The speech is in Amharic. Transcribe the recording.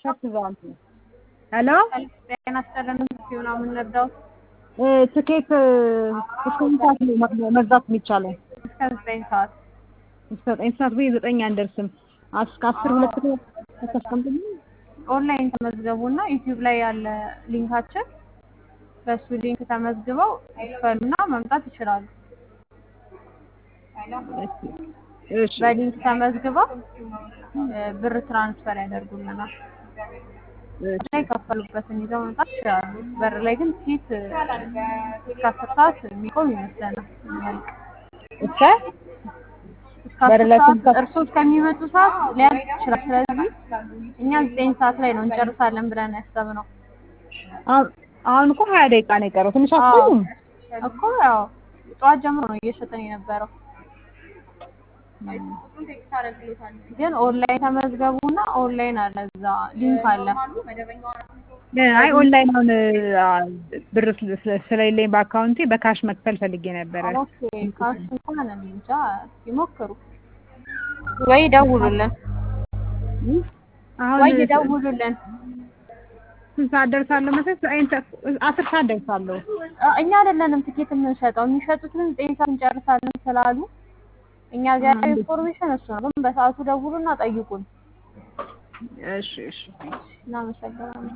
ቲሸርት ይዘዋል። ሄሎ ጤና ይስጥልን ሲሆን የምንረዳው ትኬት እስከ ስንት ሰዓት ነው መግዛት የሚቻለው? እስከ ዘጠኝ ሰዓት እስከ ዘጠኝ ሰዓት ወይ ዘጠኝ አንደርስም። እስከ አስር ሁለት ተስቀምጥልኝ። ኦንላይን ተመዝገቡና ዩቲዩብ ላይ ያለ ሊንካችን በሱ ሊንክ ተመዝግበው ይክፈሉና መምጣት ይችላሉ። እሺ በሊንክ ተመዝግበው እ ብር ትራንስፈር ያደርጉልናል። እና የከፈሉበትን ይዘው መምጣት ይችላሉ። በር ላይ ግን ፊት እስከ አስር ሰዓት የሚቆም ይመስለናል የሚያልቅ እስከ እስከ በር አስር ላይ ሰዓት ስንት- እርስዎ እስከሚመጡ ሰዓት ሊያልቅ ይችላል። ስለዚህ እኛ ዘጠኝ ሰዓት ላይ ነው እንጨርሳለን ብለን ያሰብነው አሁን- አሁን እኮ ሀያ ደቂቃ ነው የቀረው። ትንሽ አትቆዩም? እኮ ያው ጠዋት ጀምሮ ነው እየሸጠን የነበረው። ግን ኦንላይን ተመዝገቡና ኦንላይን አለ እዛ ሊንክ አለ። አይ ኦንላይን አሁን አ፣ ብር ስለ- ስለ- ስለሌለኝ በአካውንቴ በካሽ መክፈል ፈልጌ ነበረ። ኦኬ ካሽ እንኳን እኔ እንጃ ይሞክሩ ወይ ደውሉልን አሁን ወይ ደውሉልን። ስንት ሰዓት ደርሳለሁ መሰለሽ? ዘጠኝ ሰዓት- አስር ሰዓት ደርሳለሁ። አ- እኛ አይደለንም ትኬት የምንሸጠው የሚሸጡት ግን ዘጠኝ ሰዓት እንጨርሳለን ስላሉ እኛ ጋር ያለው ኢንፎርሜሽን እሱ ነው። ግን በሰዓቱ ደውሉና ጠይቁን። እሺ እሺ እናመሰግናለን።